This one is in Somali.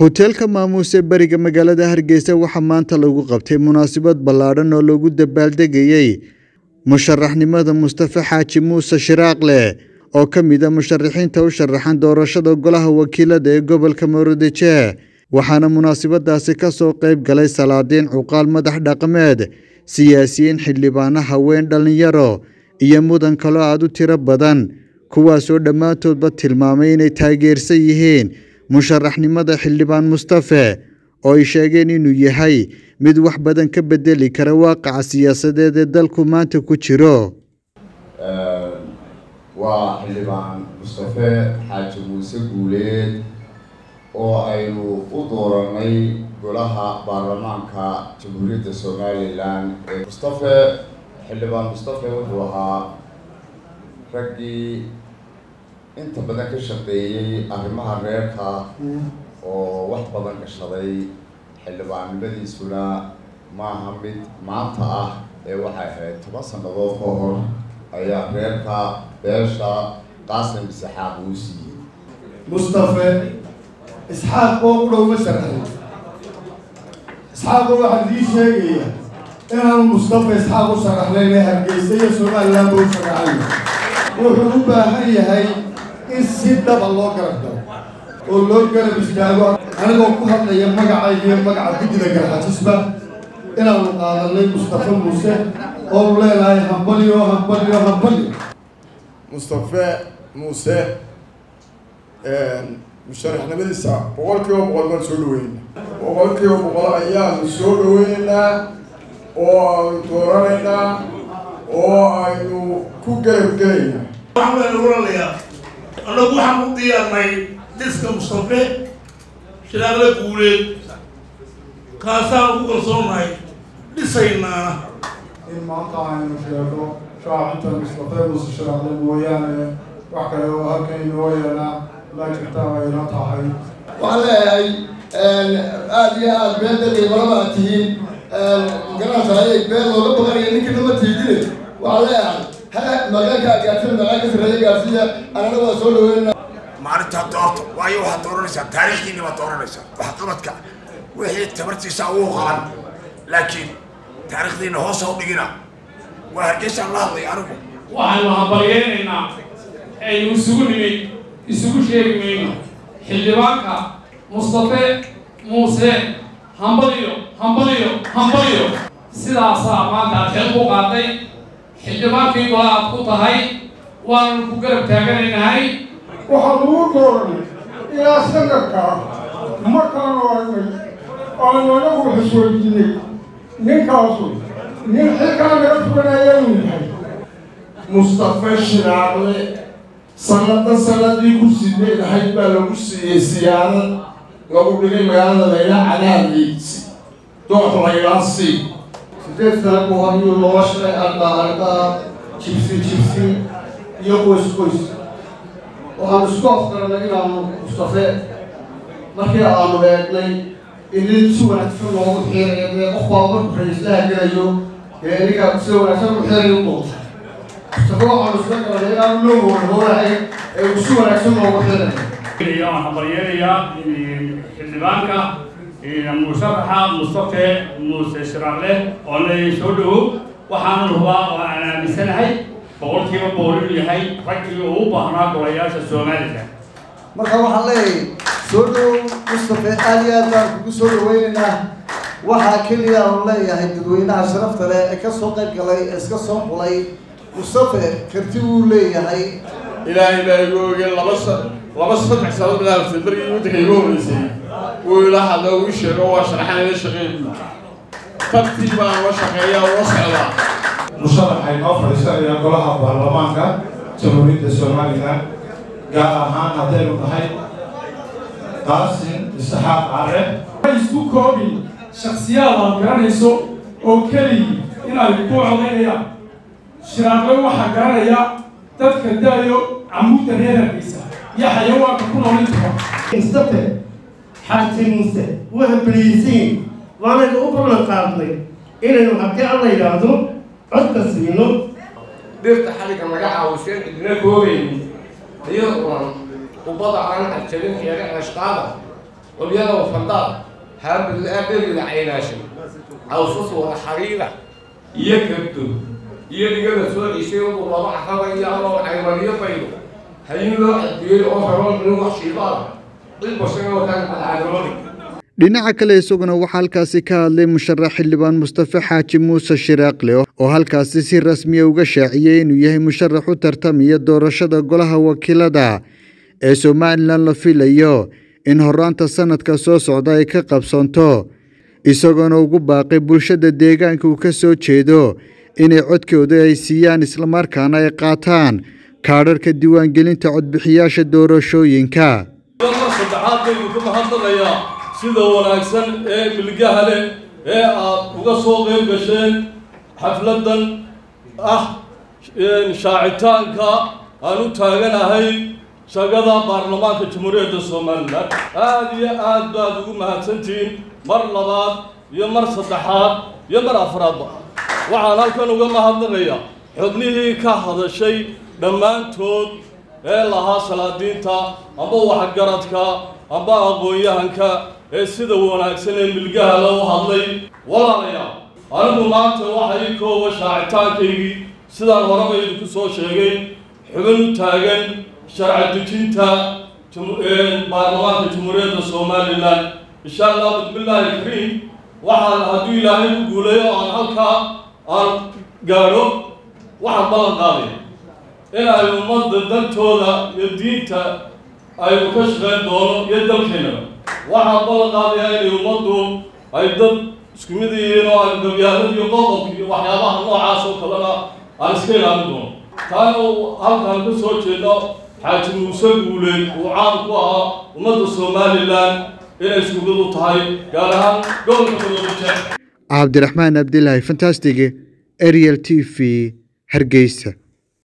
hoteelka maamuuse bariga magaalada hargeysa waxaa maanta lagu qabtay munaasabad ballaadhan oo lagu dabaaldegayey musharaxnimada mustafe xaaji muuse shiraaqle oo ka mid a musharaxiinta u sharaxan doorashada golaha wakiilada ee gobolka murudijeeh waxaana munaasabadaasi ka soo qayb galay salaadiin cuqaal madax dhaqameed siyaasiyiin xildhibaano haween dhallinyaro iyo mudan kaloo aad u tiro badan kuwaasoo dhammaantoodba tilmaamay inay taageersan yihiin musharaxnimada xildhibaan mustafe oo ay sheegeen inuu yahay mid wax badan ka bedeli kara waaqaca siyaasadeed ee dalku maanta ku jiro waa xildhibaan mustafe xaaji muuse guuleed oo aynu u dooranay golaha baarlamaanka jamhuuriyadda somalilan ee mustafe xildhibaan mustafe wuxuu ahaa raggii inta badan ka shaqeeyey arrimaha reerka oo wax badan gashaday xildhibaannimadiisuna maaha mid maanta ah ee waxay ahayd toban sannadood ka hor ayaa reerka beesha qaasim isxaaq uu siiyey mustafe isxaaq oo u dhow ma sharaxay isxaaqo waxaa dii sheegaya inaanu mustafe isxaaq u sharaxnayn ee hargeysa iyo somaliland ba u sharaxay wuxuu u baahan yahay in si dhaba loo garab galo oo loo garab istaago anigoo ku hadlaya magacayga iyo magaca guddida garxajisba inaanu qaadanay mustafe muuse oonu leenahay hambalyo hambalyo hambalyo mustafe muuse musharaxnimadiisa boqol kiiba boqol baan soo dhaweynaa boqol kiiba boqol ayaanu soo dhaweynaynaa oo aanu dooranaynaa oo aynu ku garab gelaynaa waxaan baynu oranayaa annagu waxaan u diyaarnay dhiska mustafe shiraaqle guuleed kaasaan ku kalsoonahay dhisaynaana in maanta aynu sheego shaacinta mustafe muuse shiraaqle mooyaane wax kale oo halkan inoo yeelaa ma jirta ayna tahay waxaan leeyahay aada iyo aada beendadii maraba aad tihiin garanaysaayay been looga baqanaya ninkii nama tiidine waxaan leeyahay ha magaalka gaarsiin magaalka sarreeya gaarsiiya anana waa soo dhaweynaa maalintaa doorta waayo waxaad dooranaysaa taariikhdiini baad dooranaysaa waxqabadka wixii tabartiisa ugu qaban laakiin taariikhdiina hoosa u dhigina waa hargeysaan la hadlay anigu waxaanu hambalyeynaynaa aynu isugu nimid isugu sheegi mayno xildhibaanka mustafe muuse hambaliyo hambaliyo hambaliyo sidaasaa maanta aad xil ku qaaday xildhibaankii gola aad ku tahay waananu ku garab taaganaynahay waxaa lagu dooranay ilaa sanadkaa markaanu aragnay aanu anagu xisweydiinay ninkaasu nin xilkaa naga fuganaya inuu yahay mustafe shiraaqle sanada sanadii ku sidee lahayd baa lagu siiyey siyaarad lagu dhigay magaalada laylaa cadaadaysi doox laylaa sii sideed sana ku hor iyo looga shaqay ardaa ardaa jibsi jibsi iyo qoys qoys waxaanu isku afgaranay inaanu mustafe markii aanu eegnay inin si wanaagsan loogu xiirayo dee qof baa marku ra-iislaha gelayo dee ninka sida wanaagsan u xiirayo u doonta mustafe waxaanu isla garanay inaanu loo hoorhoorahay ee uu si wanaagsan loogu xiirayo waxaan hambalyeynayaa xildhibaanka musharaxa mustafe muuse shiraaqle oo leeyahay soo dhawow waxaana hubaa oo aan aaminsanahay boqolkiiba boqol inuu yahay raggii uu u baahnaa golayaasha somalilan marka waxaan leeyahay soo dhawow mustafe aada iyo aad baan kugu soo dhaweynaynaa waxaa keliya aanu leeyahay dadweynaha sharafta leh ee ka soo qayb galay ee iska soo xulay mustafe karti wuu leeyahay ilaahay baa igu ogeen laba sa laba saddex sano bilaabtay markii waddanka igu horreysay wuu ila hadla uu sheego waa sharaxan ila shaqeyn tartii baan la shaqeeyaa ula socdaa musharaxay noo fadhiisanaya golaha baarlamaanka jamhuuriyadda somalilan gaar ahaan haddaynu tahay qaasim isxaaq care isku koobin shaksiyaad aad garanayso oo keligii in ay ku codaynayaan shiraaqle waxaa garanaya dadka daayo camuudda reer hargeysa iyo xayawaanka ku nool intuba mustafe xaaji muuse waa beliisiin waanaynu u ballan qaadnay inaynu haddii alla yidhaahdo codka siino dhirta xaliga laga caawiseen idina koogayni iyadoo ubada aan xajabin xeere ashqaada culyada wafandaad haabadla caynaashay cawsas wada xariira iyo kabdo iyo dhigada soo cishay udu laba caraba iyo aloo caymariyo baydo hayin loo cadiyey oo haroon nin wax shiibaada cid bashaga wataan cadcadrooni dhinaca kale isaguna waxaa halkaasi ka hadlay musharax xildhibaan mustafe xaaji muuse shiraaqle oo halkaasi si rasmiya uga shaaciyey inuu yahay musharax u tartamaya doorashada golaha wakiilada ee somalilan la filayo in horaanta sanadka soo socda ay ka qabsoonto isagoona ugu baaqay bulshada deegaanka uu ka soo jeedo inay codkooda ay siiyaan islamarkaana ay qaataan kaadharhka diiwaangelinta codbixiyaasha doorashooyinka saddexaad baynu ka mahadnaqayaa sida wanaagsan ee milgaha leh ee aad uga soo qayb gasheen xafladdan ah shaacitaanka aan u taaganahay shagada baarlamaanka jamhuuriyadda somalilan aada iyo aad baad ugu mahadsantihiin mar labaad iyo mar saddexaad iyo mar afraadba waxaan halkan uga mahadnaqayaa xubnihii ka hadashay dhammaantood ee lahaa salaadiinta amba waxgaradka amba aqoon-yahanka ee sida wanaagsan ee milgaha loo hadlay walaalayaal anigu maanta waxay kooba shaacitaankaygii sidaan horeba idinku soo sheegay xubin u taagan sharci dejinta baarlamaanka jamhuuriyadda somalilan insha allah bismillaahi kariim waxaan hadduu ilaahay u guulayo aan halkaa aan gaadho waxaan ballan qaaday in ay ummadda dantooda iyo diinta aynu ka shaqayn doono iyo dalkeennaba waxaan ballan qaadayaa inay ummaddu ay dad isku mid yihiin oo aan gabyaalada iyo qoqobka iyo waxyaabaha noocaas oo kalena aan iska ilaalin doono taana halkaan ka soo jeedo xaaji muuse guuleed uu caan ku ahaa ummadda somalilan inay isku mid u tahay gaar ahaan gobolka madoobajeex cabdiraxmaan abdilaahi fantastig ariel t v hargeysa